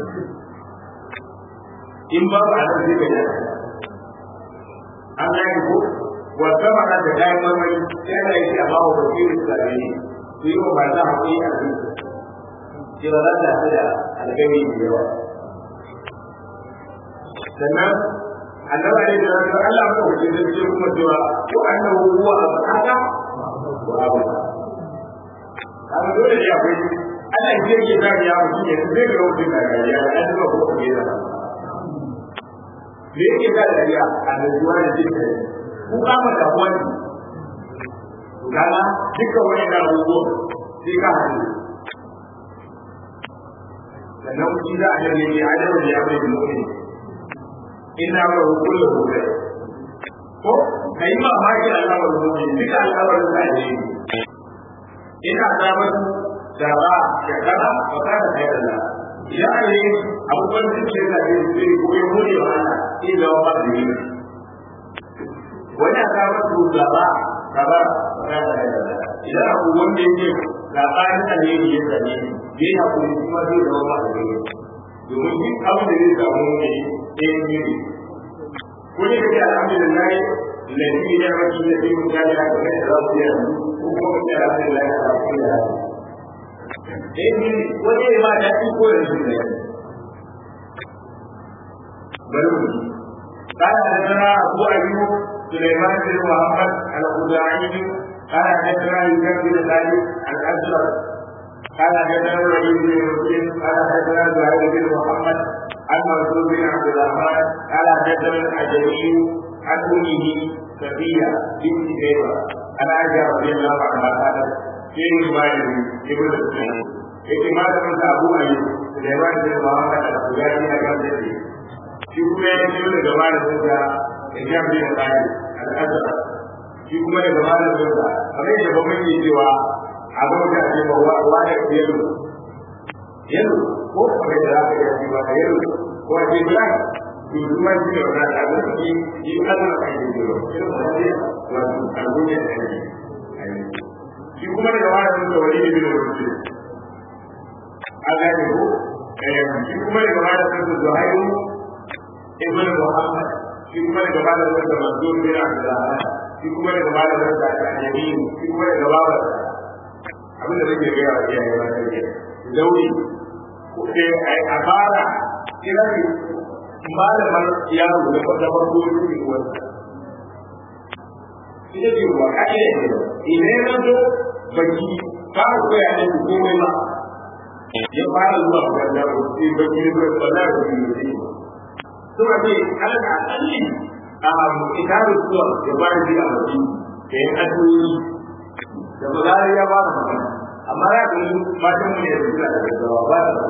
in ba ba a nan zai ga an ga yanzu wata mana da kayan marmari yana yi a bawa wakilin tsare su yi wa ba za a yi a cikin cewa za ta da algami da yawa sannan annaba ne da ranar Allah ko wace da ce kuma cewa ko annahu huwa abaka wa abaka kaga dole ne akwai Allah ya ce da ya mutu ne sai ga wuce da ya da ba ko ko da me yake da dariya annabuwa da jinka ku kama da wani kaga dukkan wani da abubuwa sai ka hadu sannan shi za a gane ne a yau da ya bai da mu'min ina ba kullu hukai ko kai ma ma ki al'amar mu'min duka al'amar da ne ina samun da ba ya kana ba ka da kai da ya ne abubuwan da ke da ke ce ko ya mure wa ana sai da wa da ni wani aka ba su da ba ka ba ka da kai da idan abu wanda yake labarin alheri ya same ni yana kuma kuma zai zama ma da gani domin duk abin da zai samu ne ɗayan biyu ko ne kake alhamdulillah lalli ya maki da zai mutu ya ga da za su yi ko kuma kake alhamdulillah ya ga da ya ɗayan biyu wani ya ma daɗi ko da shi ne bari mu قال حدثنا أبو أيوب سليمان بن محمد الخزاعي قال حدثنا يوسف بن ثابت الأزرق قال حدثنا الوليد بن مسلم قال حدثنا زهير بن محمد عن منصور بن عبد الرحمن قال حدثنا الحجري عن امه صفيه بنت شيبه عن عائشه رضي الله عنها قالت في روايه ابن السنين yake malamin da abu a yi da yawa da muhammad al-bugari a kan da shi kuma ya ce daga malamin da ya bi da tsari al-azhar shi kuma daga malamin da kamar yadda ba mun yi cewa a ga wata ce ba wa wa da yalo yalo ko kamar yadda za ka yi shi ba da yalo ko a ce black to kuma shi ne wannan da abin shi shi Allah ka yi da irin wannan ne wato al'umma da ne shi kuma daga malamin da wani ne da wani a gane ko shi kuma daga malamin da Zuhairu ibn Muhammad shi kuma daga malamin da Mansur bin Abdullah shi kuma daga malamin da Al-Yamin shi kuma daga babar abin da nake gaya wa iyaye ba da ke dauri ko sai a fara kira ne malamar yaro da kwata farko da ke wata ita ce wa kake idan ya zo baki fara koya ne komai ba ya fara zuwa makaranta ko sai baki ne ba za ka yi ne suna ce alal akalli a itaru zuwa ya fara ji a baki da ya addu'o'i da ba za ya ba da magana amma ya ga matan mu ne da suna da gaggawa ba da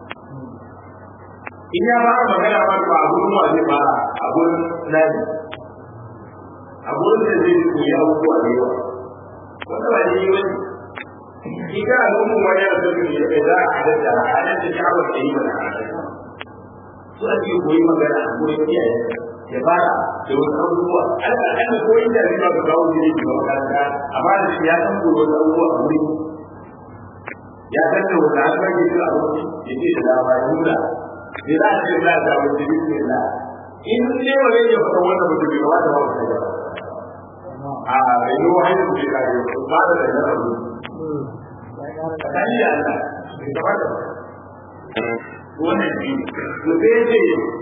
in ya ba magana ba ba abun mu zai ba abun nadi abun da zai koyi abubuwa da yawa wanda ba ne wani in ka al'ummu wani da su ne da za a halatta a halatta sha'awar da yi mana halatta su ake koyi magana a koyi iyaye ya fara da wasu abubuwa ana kan ko inda ne ba ka kawo jini ga makaranta amma da shi ya san ko wasu abubuwa a wuri ya san da wata har ba ke shi a wuri ya ce da dama ya nuna ya za a ce za a samu jini ne na in ne ba zai iya fata wannan mutum bai kamata ba mutum ba a bai yi wa hanyar da ya kare ba da da yana wuri a kan yi Allah bai kamata ba wannan shi to sai ce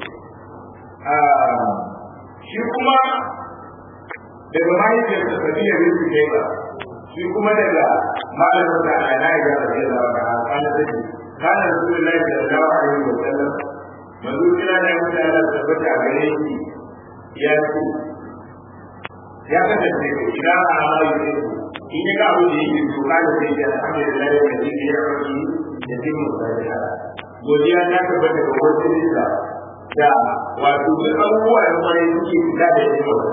shi kuma daga mahaifiyar da tafiya bai su kai ba shi kuma daga malamin da ana ya ga da ya ba a kana da shi kana rasulullahi sallallahu alaihi wa sallam manzo kira da mutum Allah tabbata a gare shi ya ce ya kasance idan a amara yi in ya ga abin da yake so kana sai ya alhamdulillah da yake ya rabu da tin mutane godiya ta tabbata ga wasu nisa da wato duk abubuwa da kuma suke fita da yake wata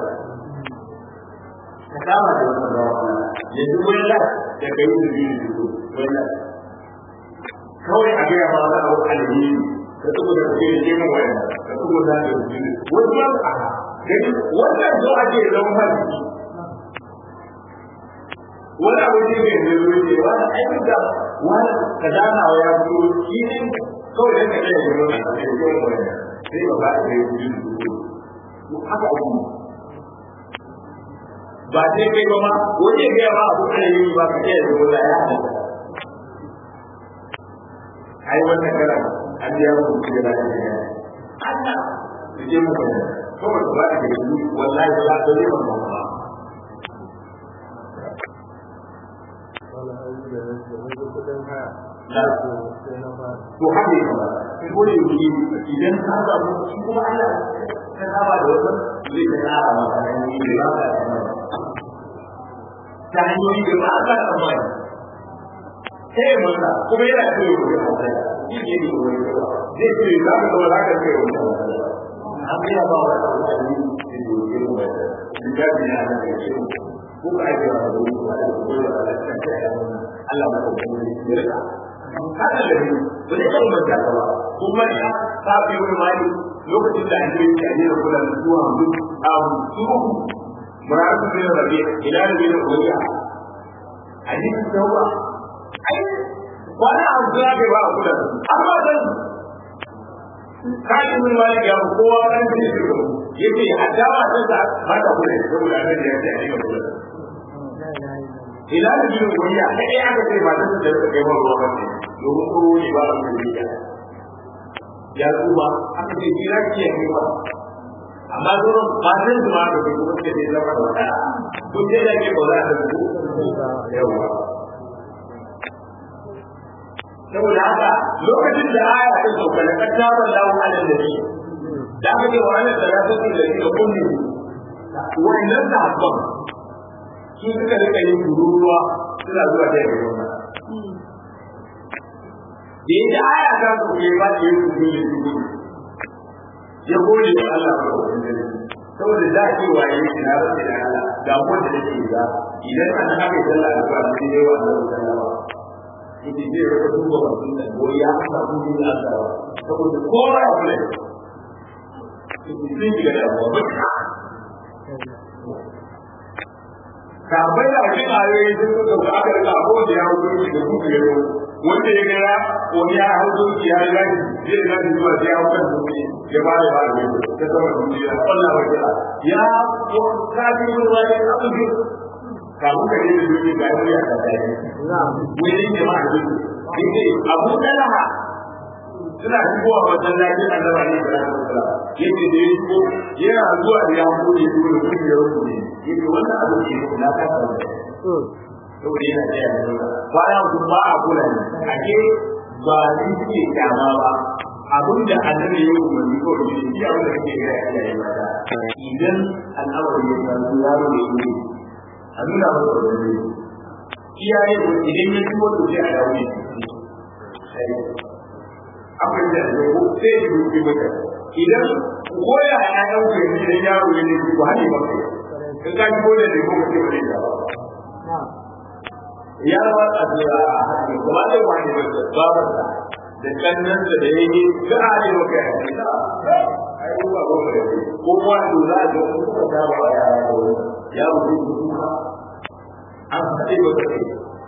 ka kama da wannan rawa yanzu wani la da kai da biyu da su wani kawai a gaya ma za a wata alheri ka tuku da kai da kemin wani ka tuku da da biyu wani ma a gani wannan zo ake zama hadisi wani abu ne mai zai ce wani aikin da wani ka dana wa ya fito shi ne kawai da ka ɗaya da wani da kemin wani sai ba za a yi biyu da haka abu ba sai kai ba ma wani ya ba abu ana yi ba ka iya da wani ya hada ai wannan kara an biya mu da da ya Allah da je mu ba kawai ba da yi wallahi ba za ka yi ba ba to haka yi ba ko da yi idan ka ga mu shi kuma Allah ka saba da wannan zai ta tsara maka hanyoyi da ba ka ta hanyoyi da ba ka tsammani sai masa kuma yana so ya koyi hausa shi ne ne koyi zai ce za ka zama za ka kai wani an bai ba wa da mutane da doke mu da littafi na da ke ko ka ake wa da wani ba da koyi da alaƙa ta yi Allah ma ta kuma ya rika haka da ni ba zai kan manta ka ba kuma ya ta fi wani mali lokacin da ake yi a jira kula da zuwa hudu a hudu muratu bin rabi ila da bin ubayya hadisi tauba ai wani abu da ke ba kula da amma dan kai mun mali ya kowa kan shi yace hadda ba ta ba ta kula saboda annabi ya ce a yi kula ila da bin ubayya sai aka ce ba ta da ta kai ruwa ba ne domin ko ne ba a mun ya ya kuma aka ce jira ki ya kai ba amma zuwa matan su ma da ke kuma ke da zama da wata kun je da ke ba za ta zuku yawa saboda haka lokacin da aya ta sauka da kattaban lawo alal da shi da aka ce wa alal da rasu da shi da kunni wannan sahabban su suka rika yin tururuwa suna zuwa da yake wannan da yadda aya ta sauka ya ba ta yin tururuwa ya gode wa Allah ba saboda da ke waye shi na rasu da Allah ga wanda da ke ga idan an haka ya sallah da ba shi ne wa Allah sallama yake je ya duba wannan da ko ya aka ku ni da Allah saboda kowa ya kula yake sun shiga da abuwa baka ka bai da cikin ayoyi sun suka ga aka rika ko da ya wuce shi da kuku ya wanda ya ga wani ya hau doki ya riga zai riga da zuwa sai ya hau kan doki ya ba da ba da ya ta sama doki ya kwalla wa kira ya kafi yin wani abu kamun ka yi da duk ga yi a tsakani wurin jama'a da duk yake abu dalaha suna shigowa masallacin annabi ne da Allah yake da yake yana zuwa da ya bude su da kuma ya rubuce yake wannan abu ke na ka saboda yana da yana kwana kuma a kula ne ake ba ni suke kyama ba abin da annabi ya yi umarni ko da shi ya wanda kake ga ya yi mata idan al'amari ya san yaro ne ne a nuna masa wani iyaye idan ya ci wato sai a dawo ne akwai da ya ko sai ya rufe mata idan koya ya dauke ni idan yaro ya ne ko hali ba kai in ka ji koda da ko sai wani da ya ba a da hadi ko ba da wani ba ba da kannan da da yake ga ali ba kai ai ba ba ko kuma to za a ga ko da ba ya ya rufe an haɗe wa kai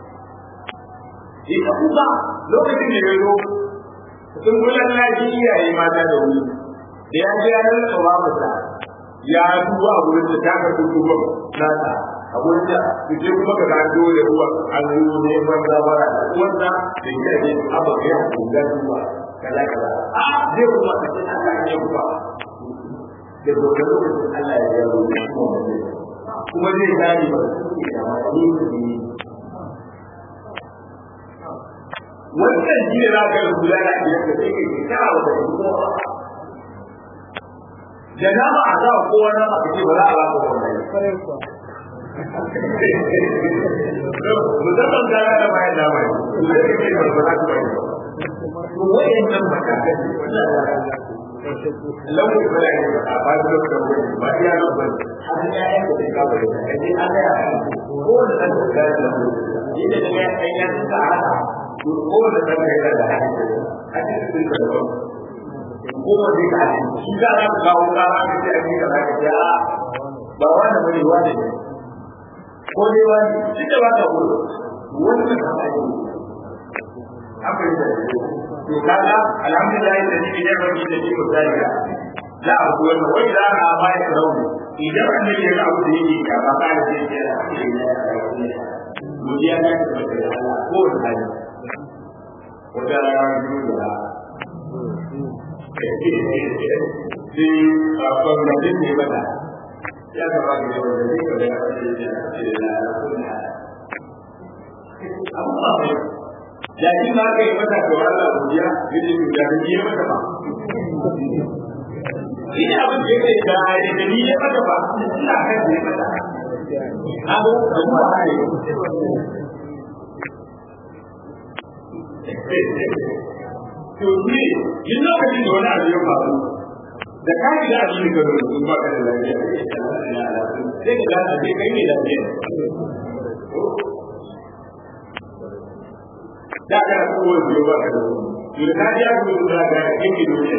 ita kuma lokacin da ya zo sun gudan lafi iyaye mata da wuri da ya ji yanar da ba mata ya duba a wurin da ta ka duba nata a wurin da su je kuma ka gado da ruwa an yi ne ban zabara da uwarsa da ya ce abu ka ya duba duba kaza kaza a zai kuma ka ce Allah ya kuma da gobe lokacin Allah ya yi kuma zai gani ba wannan shi ne za ka yi kula da biyar da sai kai kana wata kuma da nama a sa kowa na a kace ba za a ba ka wannan musamman gara da bayan nama ne zai kai ba za ka bayan to wayan nan matakan lauyi ba ya a ba da da ba ya nan ba har ya yi da ka ba da kai an ga ko da kan da da yadda da ya kai ya ta hada ko da kan da da hadisi sun da ba ko da dai ka shi za ka kawo ka ka ce a cikin ka ce a ba wannan bane wani ko dai wani shi da ba ka gudu wannan ka ba haka yi da to kaga alhamdulillah da ni ne ba ni da ni misali za a ku wannan wai za a ba ya rauni idan an yi da abu da yake ka ba ka da shi da godiya ne da Allah ko da hali wata rana biyu da sai a kwamnatin ne mata ya gaba da yawan da zai kada ya ce da amma da shi ma kai mata ga Allah godiya yake da da yi mata ba ina abin da yake da da ni ya mata ba ina kan da mata abu da kuma hai to ni yin lokacin da wani abu ya faru da ka yi da abin da ka zo ba ka da lafiya sai ka ga sai kai ne lafiya da ka ko wani ba ka da to da ka ya ko da ga yake dole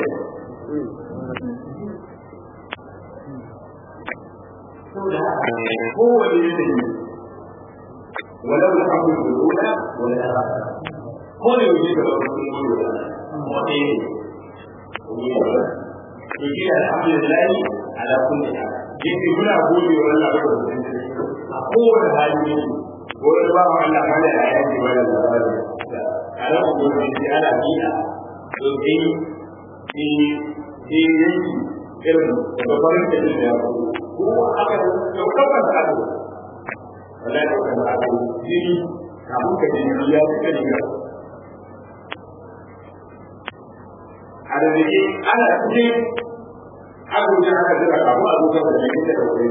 ko wani ne ولو الحمد الأولى ولا الآخرة كل يجيب له الأولى وإيه يجيب الحمد لله على كل حال يجي هنا أقول ولا أقول هذه wani ba wa Allah kada ya yanke wani labari a ran gobe sai ana biya to sai sai sai yanki irin da farin da shi ya ko aka daukar da abu wala da kan abu jini kamun ka ji ya fita ne ga a da ne ana cikin abu da aka jira kamun abu da ya fita da wani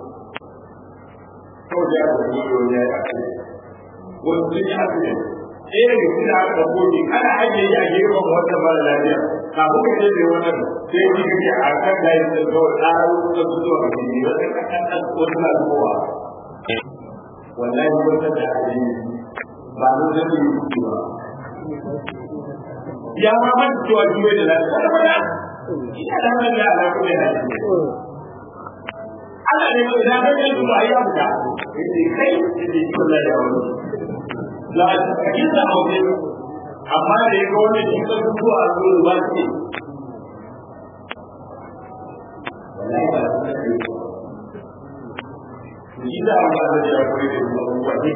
kawai da aka yi wani ya yi ake wasu sun yi ake ɗaya daga cikin aka ɗauko ne ana ajiye shi a gefen wata mara lafiya kafin ka je da wannan sai yi kake a kan da yin kawai tsara wasu da su zuwa ga jini wata kankan wasu na zuwa wallahi wata da ake yi ba mu zai yi kuɗi ba ya ma man cewa jiwe da lafiya wata mana ina da hannun da ala kuma yana Allah ne ko idan kai su ba ya buka yace kai yace shi Allah ya wani la kisa hawo amma da ya ga wani shi ka zuwa a zuwa ba ce wallahi ba su da shi da Allah zai ya koyi da su abubuwa ne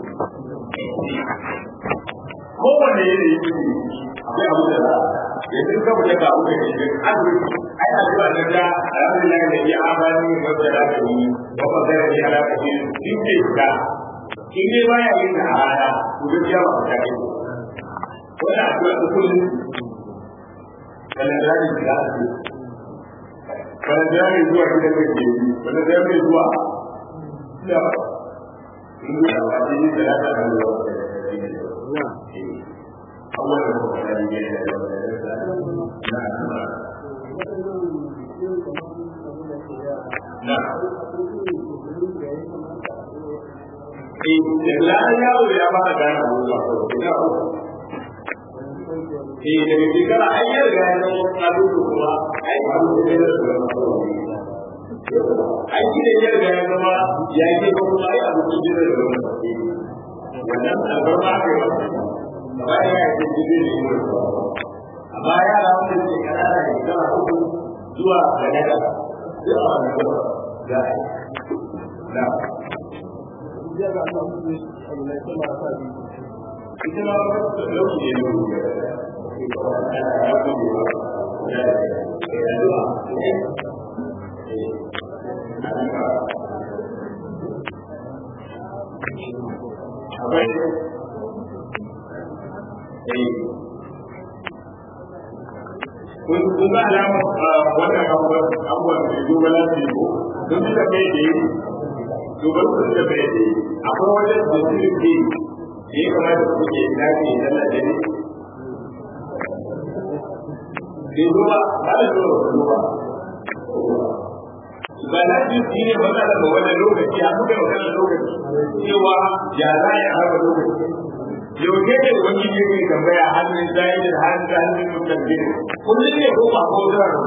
kowane yanayi akwai abu da za yanzu ka fita ga abu da ke da azumi ai addu'a da da alhamdulillah da ya amani wa da da ni wa ba da ya ala ka ni din ke da in dai baya yin da hada ku ga ya ba ta kai wannan addu'a da kullum kana da ni da kana da ni zuwa gidan da ke kana da ni zuwa da in da ba ji da da da da أول نعم da yaro ya fara gane abubuwa eh daga shekara an yi riga ya zama kalubu kuma ai abu da ya zama ai shi da ya riga ya zama ya yi kuma ai abu da ya zama wannan albarma aka yi masa gaba da ya ce jibi ne yi amma yara wanda ke kanana ne kama uku zuwa ga daga duk a wani gaba za a yi na ita ma wata lauki ne ne akwai kun ga alama wannan abubuwan abubuwan da ya duba lafi ko don su da bai da yi duban su da bai da yi akwai wajen da su ne da ya kamata su ke lafi ya zalla da ne bai duba ba da zuwa ba duba ba lafi shi ne matsala ga wannan lokaci a kuka magana lokaci cewa ya za a harba lokaci yaushe ne wani ne mai tambaya hannun zai da hannun da hannun mutum ne kullum ne ko ba ko da rabu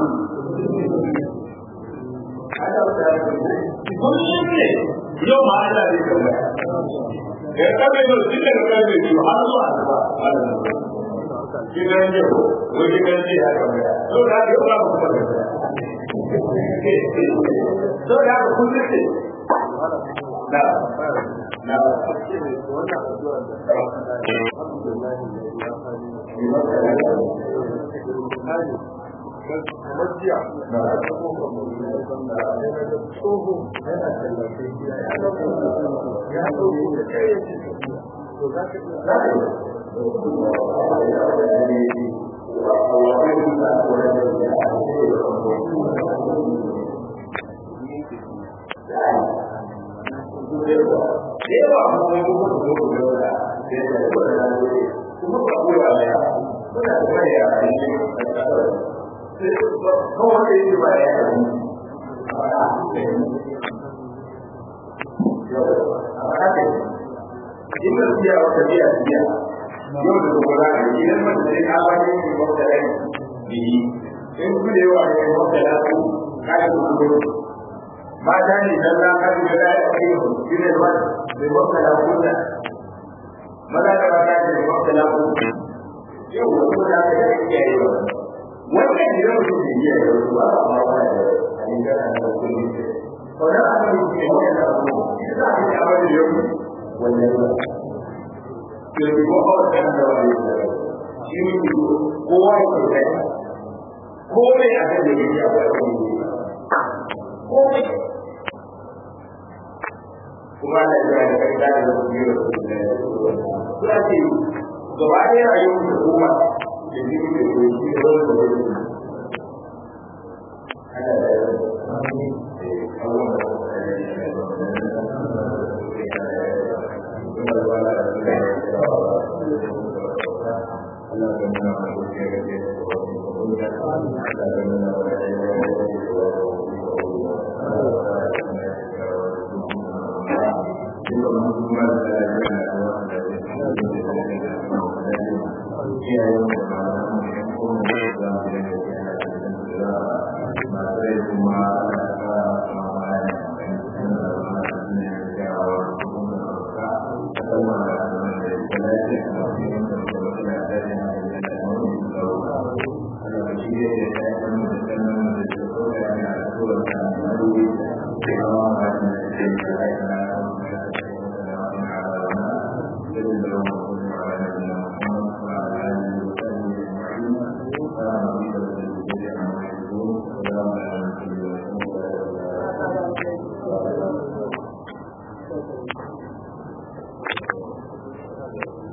kullum ne yau ma Allah zai tambaya ya kabe da shi daga kabe biyu har zuwa asuba shi ne ne ko wani kan ji ya tambaya to da yau ba ku kuma to da kullum ne na na wannan addu'a da kamar jiya na da tsoho yana tallafe ya ɗauko ya ɗauko da kai ya ce to za ka za ka yawa kuma kuma kuma kuma da kuma ba ko ya ya kuna da mai ya ne kawai da yake ba ya in da biya wata biya biya yau da gobe za ka yi idan mace ne ka ba ne ke wata rai biyi in ku da yawa ne wata da su ka yi ku gobe mata ne dan za ka yi da ya kai ku ne ba da wata da ku da maza da mata ne wata da ku yau da gobe za ka yi kiyaye wannan idan mutum bai iya da wasu ba a ma wani da hannun da ana da kuɗi wannan abin da ke wani da abu shi za a yi abin da yau wannan ba yanzu ko ba wata da wani da shi ne kowa ya ke kai ko mai a kan da ya yi abu a kan yi ko mai kuma da ya da kai da da su yi da su da su ce gaba ɗaya rayuwar da kuma da shi ne da shi da wani da ya Thank you. ربك رب العزة عما يصفون وسلام على المرسلين والحمد لله رب العالمين